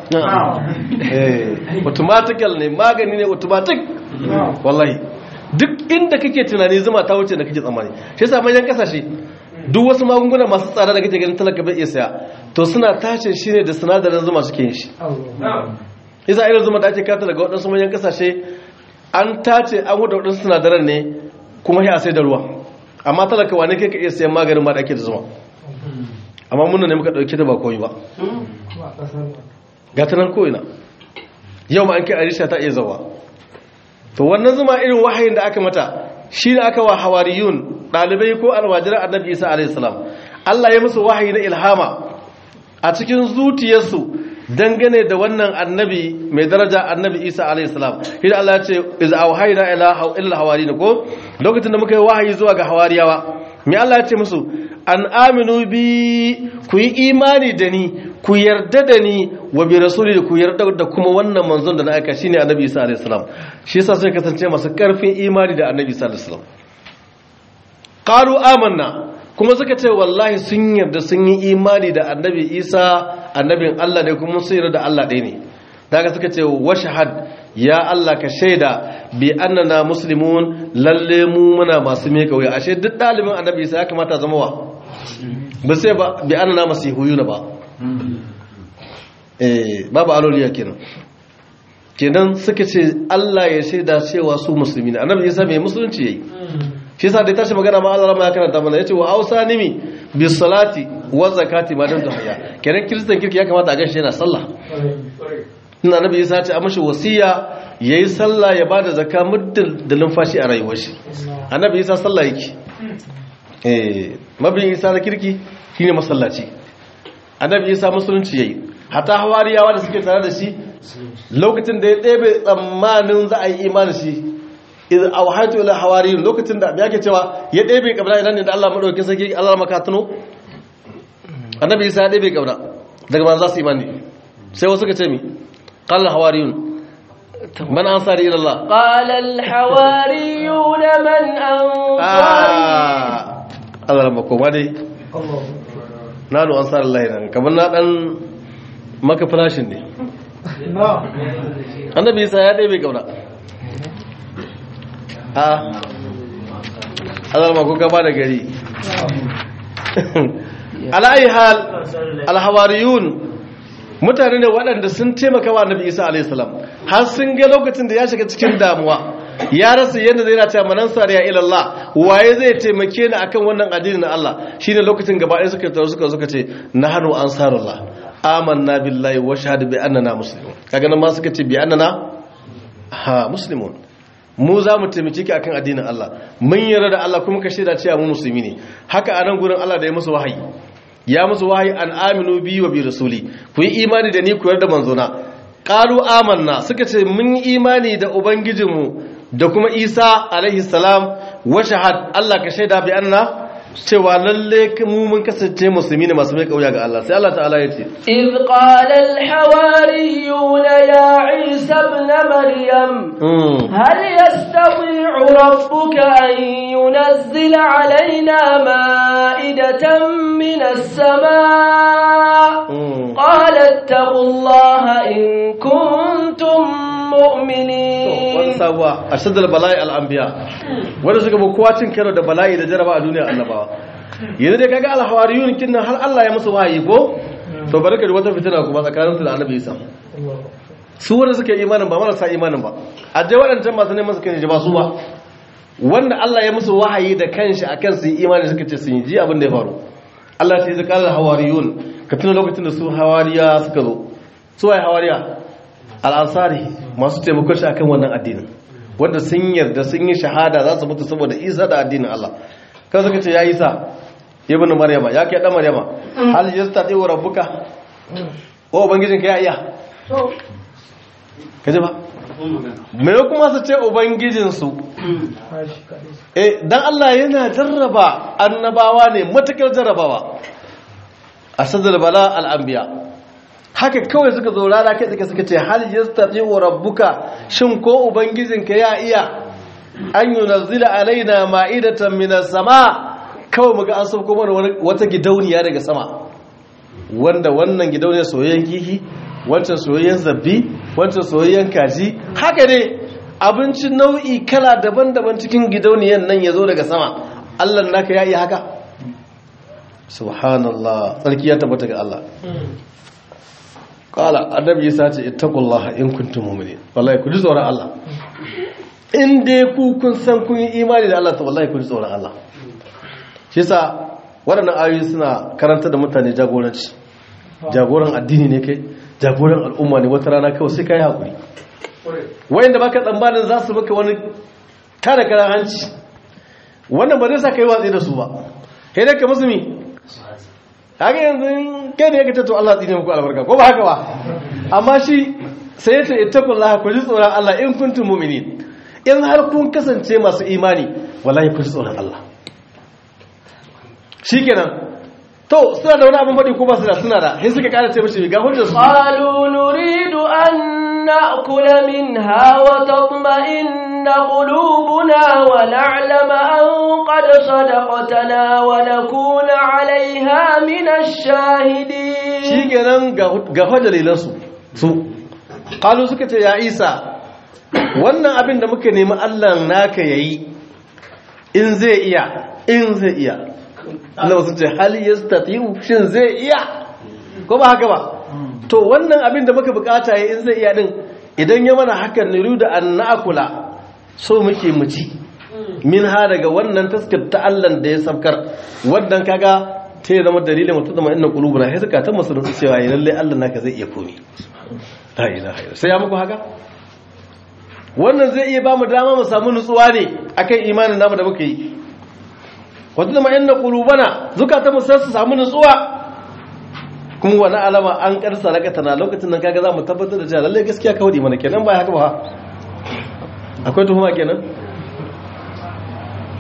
[SPEAKER 1] automatical ne magani ne automatic wallahi duk inda kake tunani zuma ta wuce da kake tsammani shi yasa manyan kasashe duk wasu magunguna masu tsada da kake ganin talaka bai iya saya to suna tace shi ne da sinadarin zuma suke yin shi yasa irin zuma da ake kata daga waɗansu manyan kasashe an tace an huda waɗansu sinadaran ne kuma ya sai da ruwa amma talaka wane kai ka iya sayan maganin ma da ake da zuma amma muna ne muka ɗauki da ba koyi ba ga ta nan ko'ina yau ma an kai arisha ta iya zawa to wannan zuma irin wahayin da aka mata shi da aka wa hawariyun ɗalibai ko almajiran annabi isa alaihissalam allah ya musu wahayi na ilhama a cikin zuciyarsu dangane da wannan annabi mai daraja annabi isa alaihissalam shi da allah ya ce iz auhayna ila ila hawariyin ko lokacin da muka yi wahayi zuwa ga hawariyawa me allah ya ce musu an aminu bi ku yi imani da ni ku yarda da ni wa bi rasuli da ku yarda da kuma wannan manzon da na aika shine annabi isa alaihi salam shi yasa sai kasance masu karfin imani da annabi isa alaihi salam qalu amanna kuma suka ce wallahi sun yarda sun yi imani da annabi isa annabin Allah ne kuma sun yarda da Allah ɗaya ne daga suka ce wa shahad ya Allah ka shaida bi annana muslimun lalle mu muna masu meka wuya ashe duk dalibin annabi isa ya kamata zama wa ba sai ba bi annana masihuyuna ba eh babu aloliya kenan kenan suka ce Allah ya shaida cewa su musulmi ne annabi isa mai musulunci yayi shi yasa da tashi magana ma Allah ma ya karanta mana yace wa ausanimi bis salati wa zakati ma dan haya kenan kristan kirki ya kamata a gashi yana sallah ina annabi isa ya ce a mashi wasiya yayi sallah ya bada zakka muddin da numfashi a rayuwar shi annabi isa sallah yake eh mabiyin isa na kirki shine masallaci annabi isa musulunci yayi hata hawariyawa da suke tare da shi lokacin da ya ɗebe tsammanin za a yi imanin shi idh awhaytu ila hawariyin lokacin da yake cewa ya ɗebe kabra idan ne da Allah madaukakin sarki Allah maka tuno annabi Isa ya ɗebe kabra daga ban za su imani sai wasu ka ce mi qala hawariyun man ansari ila Allah
[SPEAKER 2] قال الحواريون من أنصاري
[SPEAKER 1] ah Allah ramma koma dai nanu ansar Allah nan kamar na dan maka flashin ne annabi Isa ya ɗebe kabra a Allah ramma ko gaba da gari ala'ayi hal alhawariyun mutane ne waɗanda sun taimaka wa annabi isa alaihi salam har sun ga lokacin da ya shiga cikin damuwa ya rasa yadda zai rata manan sariya ilallah waye zai taimake ni akan wannan addini na Allah shine lokacin gaba ɗaya suka taru suka suka ce nahnu ansarullah amanna billahi wa shahadu bi annana muslimun kaga nan ma suka ce bi annana ha muslimun mu za mu taimake ki akan addinin Allah mun yarda da Allah kuma ka shaida cewa mu musulmi ne haka a nan gurin Allah da ya musu wahayi ya musu wahayi an aminu bi wa bi rasuli ku yi imani da ni ku yarda manzona qalu amanna suka ce mun yi imani da ubangijinmu da kuma Isa alaihi salam wa shahad Allah ka shaida bi anna cewa lalle mu mun kasance musulmi ne masu mai kauya ga Allah sai Allah ta'ala ya ce
[SPEAKER 2] إذ قال الحواريون يا عيسى ابن مريم
[SPEAKER 1] mm.
[SPEAKER 2] هل يستطيع ربك أن ينزل علينا مائدة من السماء
[SPEAKER 1] mm.
[SPEAKER 2] قال اتقوا الله إن كنتم
[SPEAKER 1] wani
[SPEAKER 2] مؤمنين
[SPEAKER 1] sabuwa a shaddar bala'i al'ambiya wanda suka bi kowa cin karo da bala'i da jaraba a duniya annabawa yanzu dai kaga alhawariyun kin nan har Allah ya musu wahayi ko to bari ka ji wata fitina kuma tsakanin su da annabi Isa su wanda suka yi imanin ba marasa imanin ba a dai waɗancan masu neman suka ji ba su ba wanda Allah ya musu wahayi da kanshi akan su yi imani suka ce sun yi ji abin da ya faru Allah ya ce zai kala hawariyun ka tuna lokacin da su hawariya suka zo su waye hawariya al'ansari masu taimakon shi akan wannan addinin wanda sun yarda sun yi shahada za su mutu saboda isa da addinin Allah kan suka ce ya isa ibn maryama ya kai dan maryama hal yastati wa rabbuka o ubangijin ka ya iya kaje ba me kuma su ce ubangijin su eh dan Allah yana jarraba annabawa ne matakar jarrabawa asadul bala al anbiya haka kawai suka zo rana kai suka suka ce hal yastati wa rabbuka shin ko ubangijinka ya iya an yunazzila alaina ma'idatan minas sama kawai muga an sauko mana wata gidauniya daga sama wanda wannan gidauniyar soyayyen kihi wancan soyayyen zabbi wancan soyayyen kaji haka ne abinci nau'i kala daban-daban cikin gidauniyar nan ya zo daga sama Allah naka ya iya haka subhanallah tsarki ya tabbata ga Allah kala annabi yasa ce ittaqullaha in kuntum mu'minin wallahi ku ji tsoron Allah in dai ku kun san kun yi imani da Allah to wallahi ku ji tsoron Allah shi yasa waɗannan ayoyi suna karanta da mutane jagoranci jagoran addini ne kai jagoran al'umma ne wata rana kawai sai kai hakuri wayanda baka tsammanin za su maka wani kada kara hanci wannan ba zai sa kai watsi da su ba kai dai ka musulmi haka yanzu kai da ya to Allah tsine muku albarka ko ba haka ba amma shi sai ya ce ittaqullaha ku ji tsoron Allah in kuntum mu'minin in har kun kasance masu imani wallahi ku ji tsoron Allah shikenan to suna da wani abin faɗi ko ba su da suna da sai suka ƙara ce mishi ga hujjar su
[SPEAKER 2] قالوا نريد أن نأكل منها وتطمئن قلوبنا ونعلم أن قد صدقتنا ونكون عليها من الشاهدين
[SPEAKER 1] shikenan ga ga fa dalilan su su qalu suka ce ya Isa wannan abin da muka nemi Allah naka yayi in zai iya in zai iya Allah sun ce hal yastati'u shin zai iya ko ba haka ba to wannan abin da muka bukata yayi in zai iya din idan ya mana hakan niru da an na'kula so muke mu ci min ha daga wannan taskar ta Allah da ya sabkar wannan kaga ta yi zama dalilin mutum da ma'ina kulubuna sai suka ta musulunci cewa ya lalle Allah naka zai iya komi la ilaha illa sai ya muku haka wannan zai iya ba mu dama mu samu nutsuwa ne akan imanin namu da muka yi wata da ma'ina kulubana zukata mu sai su samu nutsuwa kuma wani alama an karsa raka tana lokacin nan kaga za mu tabbatar da cewa lalle gaskiya kawai mana kenan ba haka ba akwai tuhuma kenan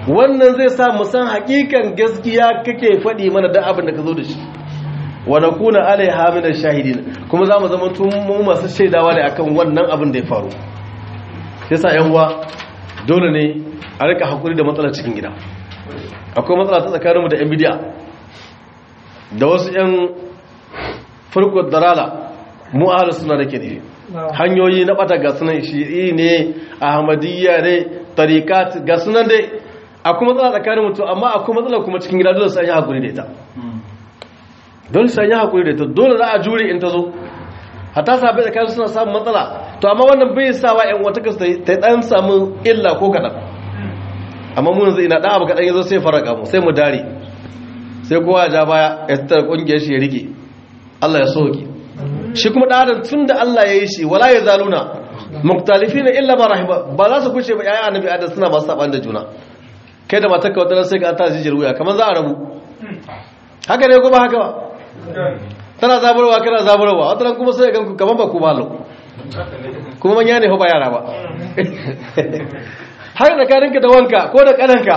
[SPEAKER 1] wannan zai sa mu san hakikan gaskiya kake faɗi mana da abin da ka zo da shi wa nakuna alaiha min ash-shahidin kuma zamu zama tun mu masu shaidawa ne akan wannan abin da ya faru yasa yan uwa dole ne a rika hakuri da matsalar cikin gida akwai matsala ta tsakaninmu da yan bidiya da wasu yan farko darala mu ahlus sunna da ke ne hanyoyi na bata ga sunan shi'i ne ahmadiyya ne tariqat ga sunan dai akwai matsala tsakanin mutum amma akwai matsala kuma cikin gida dole sai an yi hakuri da ita dole sai an yi hakuri da ita dole za a jure in ta zo hatta sabai tsakanin suna samun matsala to amma wannan bai sa wa ƴan wata kasu ta dan samu illa ko kaɗan amma mun yanzu ina ɗan abu kaɗan ya zo sai faraka mu sai mu dare sai kowa ya ja baya ya tattara ƙungiyar shi ya rike Allah ya soke shi kuma ɗan adam tun da Allah ya yi shi wala ya zaluna muktalifina illa ma rahima ba za su kushe ba ƴaƴan annabi adam suna masu saban da juna kai da matarka wata sai ka an ta jijiyar wuya kamar za a rabu haka ne kuma haka ba tana zaburwa kana zaburwa wata ran kuma sai ga kamar ba ku malo kuma manya ne ba yara ba har da karinka da wanka ko da kananka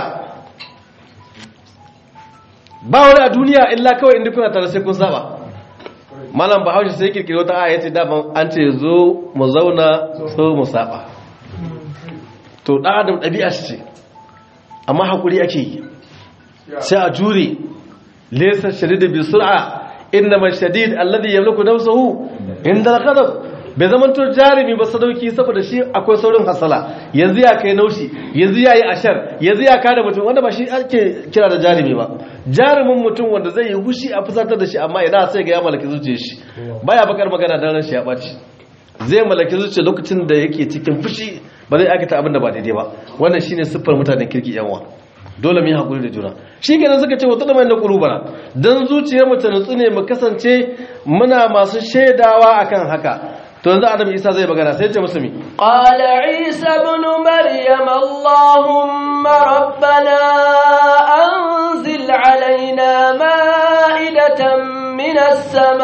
[SPEAKER 1] ba wani a duniya illa kawai inda kuna tare sai kun saba malam bahaushe sai kirkiro ta aya ce daban an ce zo mu zauna so mu saba to dan adam ɗabi'a ce amma hakuri ake yi sai a jure laysa shadid bi sur'a innama shadid alladhi yamliku nafsuhu inda al-ghadab bai zama to jarumi ba sadauki saboda shi akwai saurin hasala yanzu ya kai naushi yanzu ya yi ashar yanzu ya kada mutum wanda ba shi ake kira da jarumi ba jarumin mutum wanda zai yi hushi a fusatar da shi amma idan sai ga ya malaki zuciyar shi baya bakar magana dan shi ya ɓaci zai malaki zuciya lokacin da yake cikin fushi ba zai aikata abin da ba daidai ba wannan shine siffar mutanen kirki yanwa dole mu yi hakuri da juna shi kenan suka ce wata da mai na kulubana dan zuciyar mu ta nutsu ne mu kasance muna masu shaidawa akan haka to yanzu adam isa zai magana sai ce musu mi
[SPEAKER 2] qala isa ibn maryam allahumma rabbana anzil alaina ma'idatan minas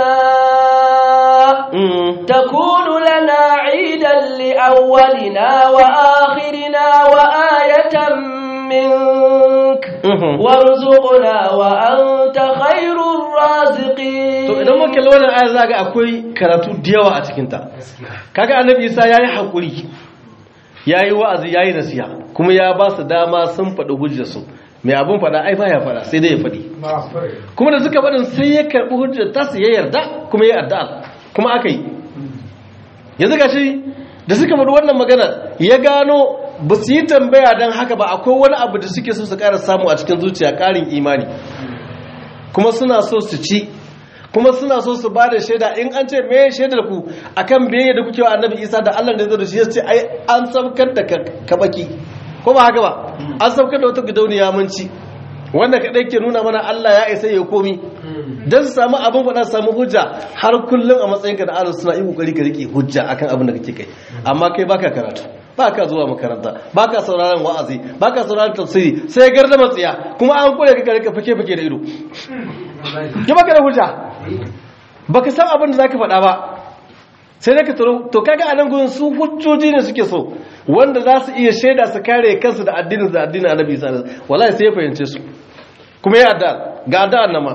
[SPEAKER 2] samaa takunu lana 'idan li awwalina wa akhirina wa ayatan منك وارزقنا وأنت خير الرازقين
[SPEAKER 1] to idan muka kalli wannan ayar zaga akwai karatu da yawa a cikin ta kaga annabi Isa yayi hakuri yayi wa'azi yayi nasiha kuma ya ba su dama sun faɗi hujjar su mai abun faɗa ai baya faɗa sai dai ya faɗi kuma da suka faɗin sai ya karɓi hujjar ta su ya yarda kuma ya addu'a kuma aka yi yanzu gashi da suka faɗi wannan magana ya gano ba su yi tambaya don haka ba akwai wani abu da suke so su ƙara samu a cikin zuciya ƙarin imani kuma suna so su ci kuma suna so su ba da shaida in an ce me shaidar ku akan biyayya da kuke wa annabi isa da allah da zai da shi ya ce ai an saukar da kabaki ko ba haka ba an saukar da wata gidauniya mun ci wanda kaɗai ke nuna mana allah ya isa ya komi don su samu abin faɗa samu hujja har kullum a matsayinka da arziki suna yi kokari ka rike hujja akan abin da kake kai amma kai baka karatu baka zuwa makaranta baka sauraron wa'azi baka sauraron tafsiri sai garda matsiya kuma an kore ka rika fake fake da ido ki baka da hujja baka san abin da zaka faɗa ba sai dai ka turo to kaga anan gurin su hujjoji ne suke so wanda za su iya shaida su kare kansu da addinin da addinin Annabi Isa wallahi sai ya fahimce su kuma ya adda ga adda annama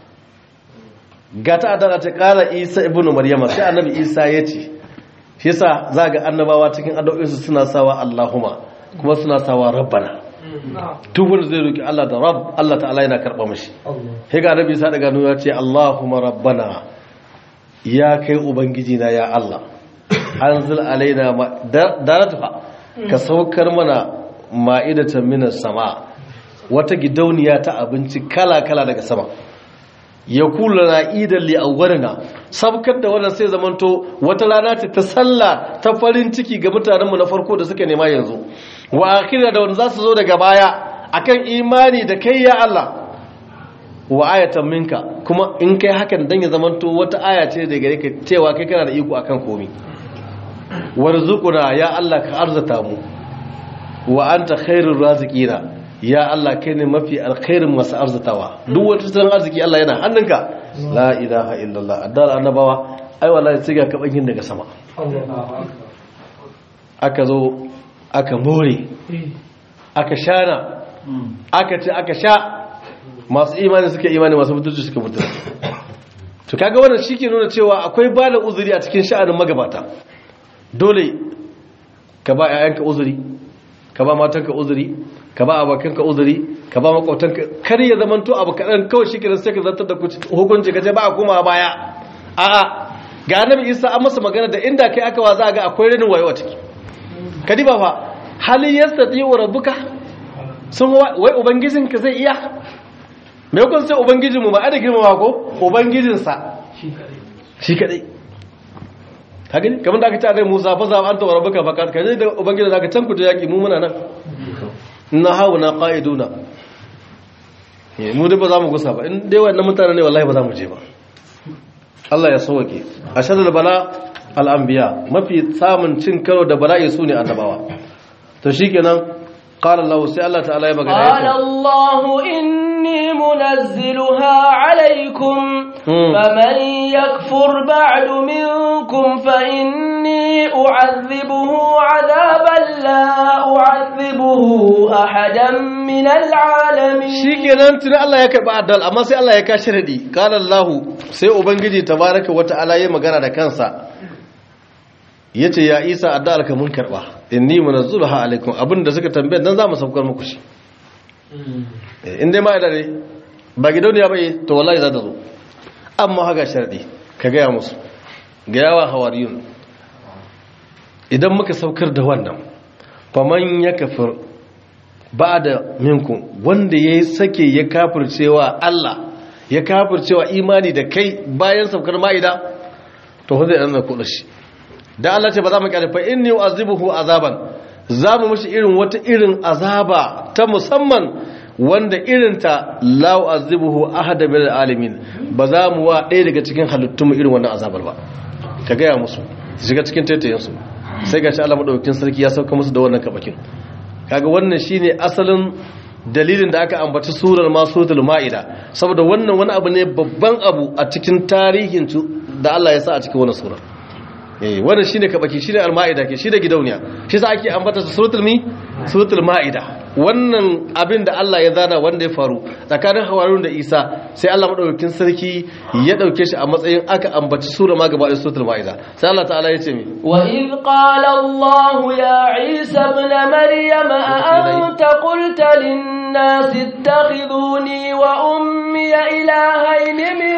[SPEAKER 1] ga ta adana ta kara isa ibn maryama sai annabi isa ya ce shi yasa za ga annabawa cikin addu'o'insu suna sawa allahumma kuma suna sawa rabbana duk wanda zai roki Allah da rabb Allah ta'ala yana karba mishi sai ga annabi isa daga nuna ce allahumma rabbana ya kai ubangiji na ya Allah anzil alaina daratuha ka saukar mana ma'idatan minas sama wata gidauniya ta abinci kala kala daga sama ya kula na idan li awwarina sabkar da wannan sai zamanto wata rana ce ta sallah ta farin ciki ga mutanenmu na farko da suka nema yanzu wa akhira da wanda za su zo daga baya akan imani da kai ya Allah wa ayatan minka kuma in kai hakan dan ya zamanto wata aya ce da gare ka cewa kai kana da iko akan komai warzuquna ya Allah ka arzata mu wa anta khairur raziqina ya Allah kai ne mafi alkhairin masu arzatawa duk wata tattalin arziki Allah yana hannunka la ilaha illallah addar annabawa ai wallahi sai ga kabankin daga sama aka zo aka more aka shana aka ce aka sha masu imani suka imani masu mutunci suka mutunci to kaga wannan shi ke nuna cewa akwai ba da uzuri a cikin sha'anin magabata dole ka ba 'ya'yanka uzuri ka ba matanka uzuri ka ba abokanka uzuri ka ba makwautanka kar ya zama to abu kaɗan kawai shi kiran sai ka zartar da hukunci ka ce ba a koma baya a'a ga annabi isa an masa magana da inda kai aka wa za a ga akwai renin wayo a ciki ka diba fa halin yastati wa rabbuka sun wai ubangijinka zai iya me kun sai ubangijinmu ba a da girmama ko ubangijinsa shi kadai ka gani kamar da aka ce a rai musa fa za an tawar baka fa ka je da ubangijin zaka can ku ta yaki mu muna nan na hawo na qa'iduna mu dai ba za mu gusa ba in dai wannan mutane ne wallahi ba za mu je ba Allah ya sauke ashadul bala al anbiya mafi samun cin karo da bala'i sune annabawa to shikenan qala Allah sai Allah ta'ala ya magana
[SPEAKER 2] قال الله إني منزلها عليكم فمن يكفر بعد منكم فإني أعذبه عذابا لا أعذبه أحدا من العالمين
[SPEAKER 1] shikenan tuni Allah ya karba addal amma sai Allah ya kashi radi qala Allah sai ubangiji tabaraka wa ta'ala ya magana da kansa yace ya Isa addal ka mun karba inni munazzuluha alaikum abinda suka tambaye dan zamu saukar muku shi in dai ma da ne ba gidauniya bai to wallahi za ta zo amma haka sharadi ka gaya musu ga yawa hawariyun idan muka saukar da wannan faman ya kafir ba da minku wanda ya sake ya kafircewa Allah ya kafircewa imani da kai bayan saukar ma'ida to zai ɗan da kuɗa shi da Allah ce ba za mu kyale fa inni u'azibuhu azaban za mu mishi irin wata irin azaba ta musamman wanda irinta la u'azibuhu ahada min alamin ba za mu wa ɗaya daga cikin halittun mu irin wannan azabar ba ka gaya musu su shiga cikin taitayen su sai gashi Allah madaukakin sarki ya sauka musu da wannan kabakin kaga wannan shine asalin dalilin da aka ambaci surar ma suratul maida saboda wannan wani abu ne babban abu a cikin tarihin da Allah ya sa a cikin wannan sura eh wannan shine kabaki shine al-maida ke shine gidauniya shi sa ake ambata suratul mi suratul maida wannan abin da Allah ya zana wanda ya faru tsakanin hawarun da Isa sai Allah madaukakin sarki ya dauke shi a matsayin aka ambaci sura ma gaba da suratul maida sai Allah ta'ala ya ce mi
[SPEAKER 2] wa id qala Allah ya Isa ibn Maryam a anta qulta lin-nas ittakhiduni wa ummi ilahayn min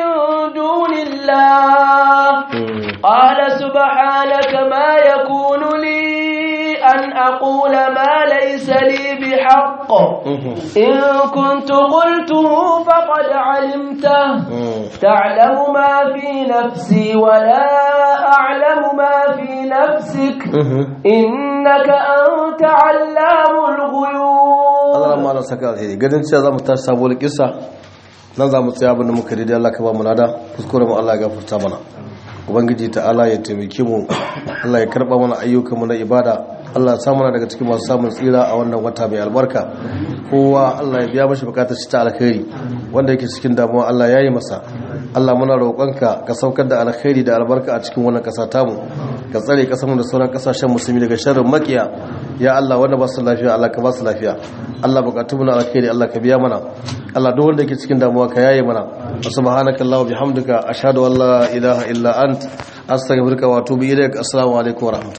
[SPEAKER 2] dunillah qala subhanaka ma yakunu li أن أقول ما ليس لي بحق إن كنت قلته فقد علمته تعلم ما في نفسي ولا أعلم ما في نفسك إنك أنت علام الغيوب
[SPEAKER 1] Allah ma na saka alheri ganin cewa zamu tashi sabuwar kissa nan zamu tsaya abin da muka rida Allah ka ba mu nada kuskure mu Allah ya gafarta mana ubangiji ta'ala ya taimake mu Allah ya karba mana ayyukan mu na ibada Allah ya samu daga cikin masu samun tsira a wannan wata mai albarka kowa Allah ya biya mashi bukatar shi ta alkhairi wanda yake cikin damuwa Allah ya yi masa Allah muna roƙonka ka saukar da alkhairi da albarka a cikin wannan ƙasa tamu ka tsare ƙasar mu da sauran ƙasashen musulmi daga sharrin makiya ya Allah wanda ba su lafiya Allah ka ba su lafiya Allah bukatun mu na alkhairi Allah ka biya mana Allah duk wanda yake cikin damuwa ka yaye mana subhanakallahumma bihamdika ashhadu an la ilaha illa ant astaghfiruka wa atubu ilaik assalamu alaikum wa rahmatullahi